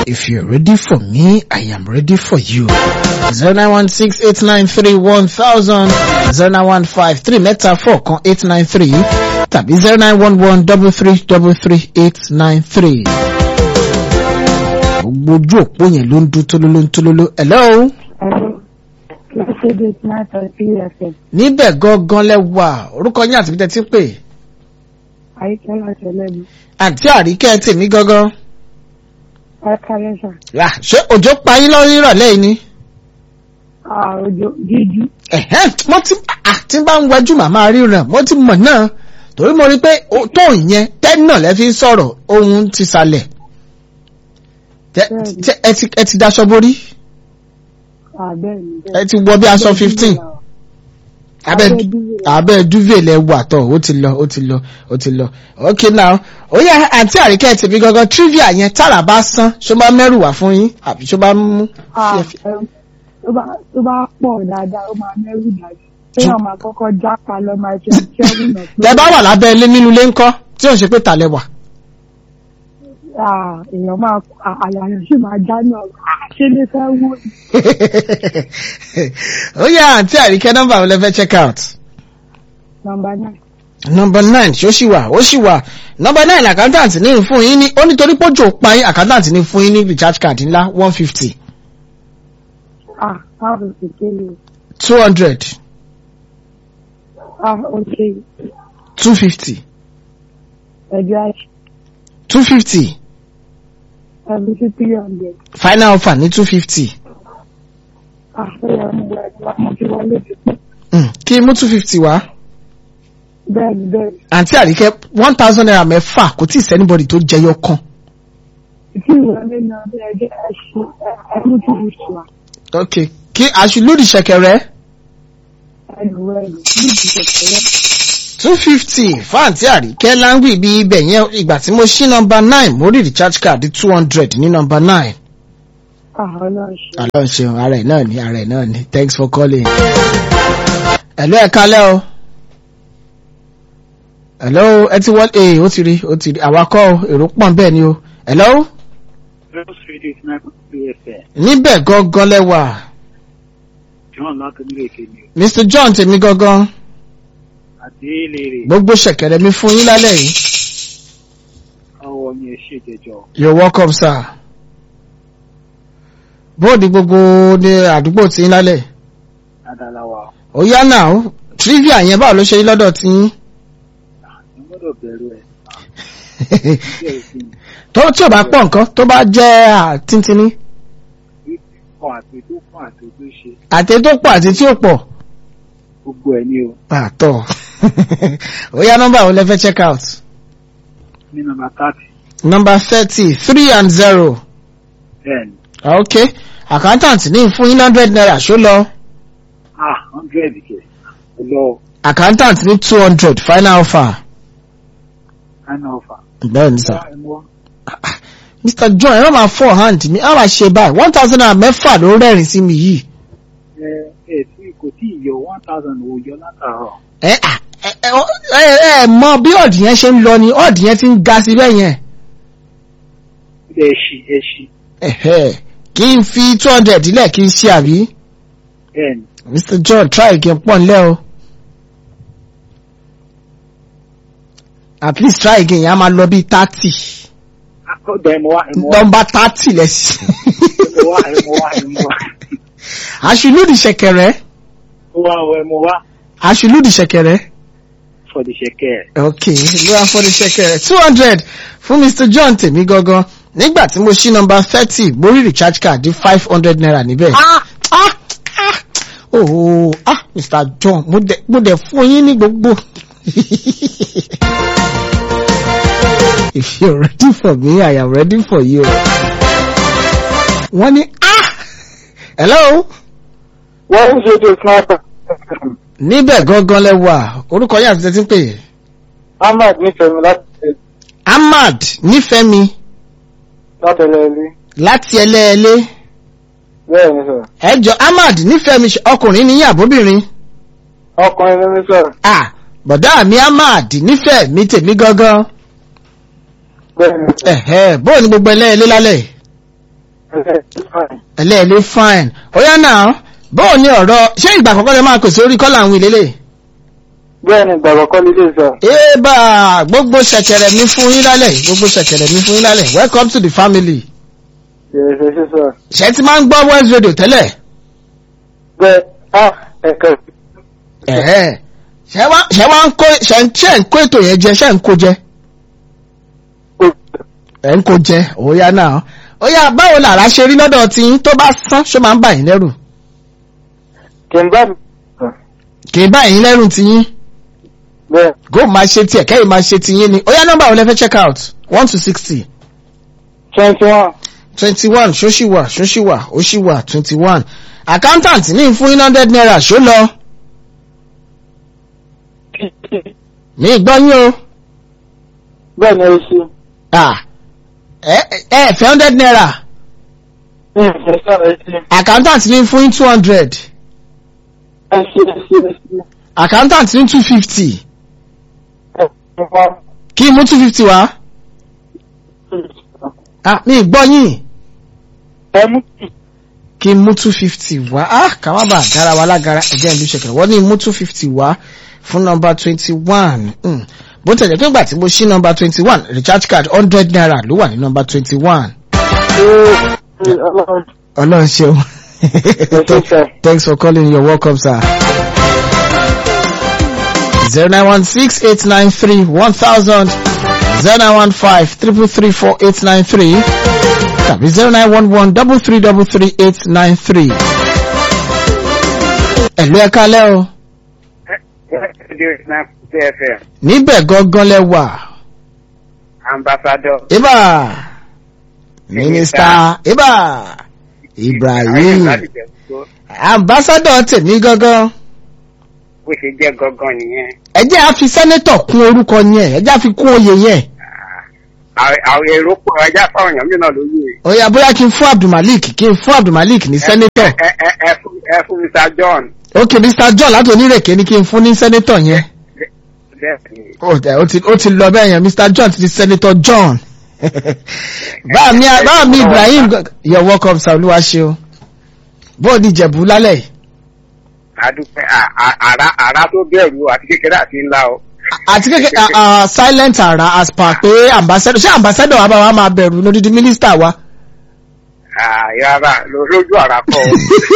If you're ready for me, I am ready for you. 0916-893-1000 0915-3 mẹ́ta 4 kan 893 tàbí 0911-3333-893. Gbogbo ojú òpó yẹn ló ń dún tólóló ń tólóló. Hello? Lọ́sẹ̀dẹ̀ tí máa tọ́ sí ẹ̀fẹ̀. Níbẹ̀ gangan lẹ́wà orúkọ yín àti bíjẹ́ tí ń pè. Àyíkẹ́ láti ẹlẹ́bi. Àǹtí àríkẹ́ tèmi gangan. Ọ̀kálẹ́sà. Yà ṣé òjò pa yín lọ́rí ìrọ̀lẹ́ yìí ni? Àròjò dídí. Ẹ̀hẹ́n mo ti ah, tí bá ń wájú màmá ríran mo ti mọ̀ náà torí mo rí pé ó- tóun yẹn tẹ́ni náà lẹ́ fi ń sọ̀rọ̀ ohun ti sàlẹ̀. Tẹ- Bẹ́ẹ̀ni. tẹ- Ẹ ti ẹ ti daṣọ borí Àbẹ́ẹ̀ni ẹ ti wọ bí aṣọ fifteen abẹ́ Abẹ́ duvet. abẹ́ duvet lẹ wà tọ̀ ó ti lọ ó ti lọ ó ti lọ okay now ó yẹ àǹtí àríkẹ́ tèmi gangan trivia yẹn tára bá sán ṣó bá mẹ́rù wá fún yín àbí ṣó bá mú fíẹ́fíẹ́. Tó bá tó bá pọ̀ dáadáa, ó máa mẹ́rù dájú. Téèyàn máa kọ́kọ́ jápa lọ máa ṣe ṣẹ́gun náà pé tẹ bá wà lábẹ́ ilé nínú ilé ńkọ́ tí ò ń ṣe pé tàlẹ̀ wà. ah, èèyàn máa àyàyàn sì máa já náà. Ah, Ṣé lè fẹ́ wó ni? ó yẹ àǹtí àríkẹ́ nọ́mbà mi lẹ́fẹ́ check out. Nọmba náà. number nine ṣó ṣì wà ó ṣì wà number nine accountant ní fún yín ní ó nítorí pójò pa yín accountant ní fún yín ní recharge card ńlá one fifty Ah, báwo sì kéde? two hundred Ah, ok. two fifty Ẹ̀jẹ̀ àṣì. two fifty Ẹ̀bí sí three hundred. final offer ní two fifty Ah, ó yẹ mú wẹ̀ mo ti wọlé ti pẹ́. kí mú two fifty wá Bẹ́ẹ̀ni bẹ́ẹ̀ni. àǹtí àríkẹ́ one thousand naira mẹ́fà kò tí ì sẹ́nibọ̀dì tó jẹyọ kan Ìtí ìwọlé náà bí ẹjẹ́ ẹṣin ẹ̀mú tó fi ṣùwà. ok kí aṣùlódì ṣẹ̀kẹ̀rẹ̀ Ẹnu ẹ̀rù ní ìdíjẹ̀kẹ̀rẹ̀. two fifty fún àǹtí àríkẹ́ láńgbì bí ibẹ̀ yẹn ìgbà tí mo ṣí number nine mo rí recharge card two hundred ní number nine. Ah, ọlọ́run ṣe. Ọlọ́run ṣeun ara ẹ̀ náà ni ara ẹ̀ náà ni thanks for calling. Hello ẹ kalẹ́ o. Hello ẹ ti wọ́n ee ó ti rí ó ti rí àwakọ̀ o èrò pọ̀ bẹ́ẹ̀ ni o. Hello Rose Radio is not PFM. níbẹ̀ gangan lẹ́wà John Lákàndínlẹ̀kẹ ni o. Mr John tèmi gangan Àti Eléré, gbogbo ṣẹ̀kẹ̀rẹ̀ mi fún yín lálẹ́ yìí. ọwọ́ mi ẹ̀ ṣèjẹjọ. You're welcome sir. Bóòdì gbogbo ní àdúgbò tí yín lálẹ́. Adalawa, Ó yá náà trivia yẹn báwo ló ṣe yín lọ́dọ̀ tí yín. ẹ gbọ́dọ̀ bẹ̀rù ẹ̀. Bí ẹ̀ sì tó tí ò bá pọ̀ nǹkan tó bá jẹ́ àtíntínní ní kọ́ àti tó kọ́ àti tó ṣe. àti tó pọ̀ àti tí ò pọ̀ Gbogbo ẹ̀ ni o. àtọ̀ ó yá nọ́mbà wo lẹ fẹ́ check out Ní nọmba thirty, nọ́mbà thirty three and zero ten, ok accountant ní fún yín hundred naira ṣó lọ ah, hundred kẹ̀. Ó lọ accountant ní two hundred final offer kind offer. bẹ́ẹ̀ ni sà Ẹ mọ́, mr john ẹ má máa fọ́ hand mi á máa ṣe báyìí one thousand naira mẹ́fà ló rẹ́rìn sí mi yìí ẹ ẹ tí kò tí ì yọ one thousand ò yọ látàárọ̀. ẹ à, ẹ ẹ ẹ ẹ mọ bí ọ̀dì yẹn ṣe ń lọ ni ọ̀dì yẹn ti ń ga sí bẹ́ẹ̀ yẹn. Ẹ ṣí ẹ ṣí. Ẹ̀hẹ́, kí n fi two hundred dílẹ̀ kí n ṣe àbí Bẹ́ẹ̀ni, mr john try again pọ̀ nílẹ̀ o at least try again yẹn a máa lọ bí thirty àkọ́dọ̀ ẹ mọ wá ẹ mọ wá nọmba thirty lẹ́sìn ẹ mọ wá ẹ mọ wá ẹ mọ wá. aṣùlùdì ṣẹ̀kẹ̀rẹ̀ Ó wá ọ ẹ mọ wá aṣùlùdì ṣẹ̀kẹ̀rẹ̀ for the ṣẹ̀kẹ̀. ok lóra fọ́dí ṣẹ̀kẹ̀rẹ̀ two hundred fún mr john tèmi gangan nígbà tí mo ṣí nọmba thirty mo rí recharge card di five hundred naira níbẹ̀. ah ah ah oh ah mr john mo dẹ̀ mo dẹ̀ fún yín ní gbogbo. if you're ready for me i am ready for you. wọ́n ní ah hello Wọ́n ń ṣe tó sniper. níbẹ̀ gangan lẹ́wà orúkọ yín àti tẹ́tí ń pè é. Ahmad nífẹ̀ẹ́ mi láti ahmad nífẹ̀ẹ́mi látẹ̀lẹ́ ilé. láti ẹlẹ́ẹ̀lẹ́ Bẹ́ẹ̀ ni sọ̀rọ̀. ẹjọ́ ahmad nífẹ̀ẹ́mi ṣe- ọkùnrin ní àbóbìnrin Ọkùnrin ló ní sọ̀rọ̀. ah bọ̀dá mi ahmad nífẹ̀ẹ́mi tèmi gangan Bẹ́ẹ̀ ni sọ̀rọ̀. ẹ̀hẹ́ bóò ni gbogbo ẹlẹ́ẹ̀lẹ́ lálẹ́ ẹlẹ́ẹ̀lẹ́ fine ó yá náà bóò ní ọ̀rọ̀ ṣé ìgbà àkọ́kọ́ lè máa pèsè orí kọ́là àwọn ìlélẹ̀ bẹ́ẹ̀ ni gbàgbọ́ kọ́ lílé sọ. ébà gbogbo ṣẹ̀kẹ̀rẹ̀ mi fún yín lálẹ́ gbogbo ṣẹ̀kẹ̀rẹ̀ mi fún yín lálẹ́ welcome to the family ṣe ṣe sọ. ṣé ti máa ń gbọ́ west radio tẹ́lẹ̀ bẹ́ẹ̀ á ẹ̀ka ẹ̀ẹ́ ṣé wá ṣé wá ń kó ṣé ń ṣé ń kó ètò yẹn jẹ ṣé ń kó jẹ ẹ̀ ń kó jẹ ó yá náà ó yá báwo làrá ṣe rí lọ́dọ̀ tí yín tó bá sán ṣó máa ń bà yín lẹ́rù kì í bá mi. kì í bà yín lẹ́rù tí yín bẹ́ẹ̀ go máa ṣe tiẹ̀ kẹ́yìn máa ṣe tiyín ni ó yá nọ́mbà wo lẹ fẹ́ check out one to sixty twenty one twenty one ṣóṣìwà ṣóṣìwà òṣìwà twenty one accountant ní fún yín hundred naira ṣó lọ mi gbọ́ yín o bẹ́ẹ̀ ni ó ṣe. ah ẹ ẹ fẹ́ hundred naira ní ìfẹ́ sọ̀rọ̀ ẹ ṣe. accountant ní fún yín two hundred ẹ ṣe ẹ ṣe ẹ ṣe. accountant ní two fifty ẹ ṣe wá. kí n mú two fifty wá ah mi gbọ́ yín ẹ mú kì. kí n mú two fifty wá ah ká má bàa dára wa lágara ẹ̀jẹ̀ ìlú ṣẹ̀kẹ̀rẹ̀ wọ́n ní mú two fifty wá fún nọmba twenty one bó tẹ̀lé pé ìgbà tí mo ṣí nọmba twenty one recharge card hundred naira ló wà ní nọmba twenty one ọlọ́run ọlọ́run ṣeun ṣe sir. thanks for calling you're welcome sir. zero nine one six eight nine three one thousand zero nine one five triple three four eight nine three tàbí zero nine one one double three double three eight nine three. ẹ̀lú ẹ̀ka lẹ́ o TFM, níbẹ̀ gangan lẹ wà ambassador. ibà mínísítà ibà ibrahim ambassadọ tèmi gangan bó ṣe jẹ́ gangan nìyẹn. ẹ jẹ́ á fi sẹ́nẹ́tọ̀ kún orúkọ yẹn ẹ jẹ́ á fi kún oyè yẹn àwọn èrò pọ̀ ẹja fáwọn èèyàn mìíràn lóye. ó yá bóyá kí n fún abdulmalik kí n fún abdulmalik ní sẹ́nẹ́tọ̀ ẹ ẹ ẹ fún ẹ fún Mr John. ok mr john láti onírèké ni kí n fún ní sẹ́nẹ́tọ̀ yẹn Bẹ́ẹ̀ni. ó tẹ- ó ti ó ti lọ bẹ́ẹ̀ yẹn mr john ti di sẹ́nẹ́tọ̀ john báà mi báà mi ibrahim gan- you're welcome sir olúwa ṣeun bóò ní ìjẹ̀bú lálẹ́ yìí. adúpẹ́ à- à- àrà àrà tó bẹ̀rù àti kékeré àti ńlá o. àti kékeré ah, ah, silent ara as per pé ambassador ṣé ambassador wa bá wa máa bẹ̀rù lódìdí mínísítà wa. àyàrá lójú àrà kọ́ ọ.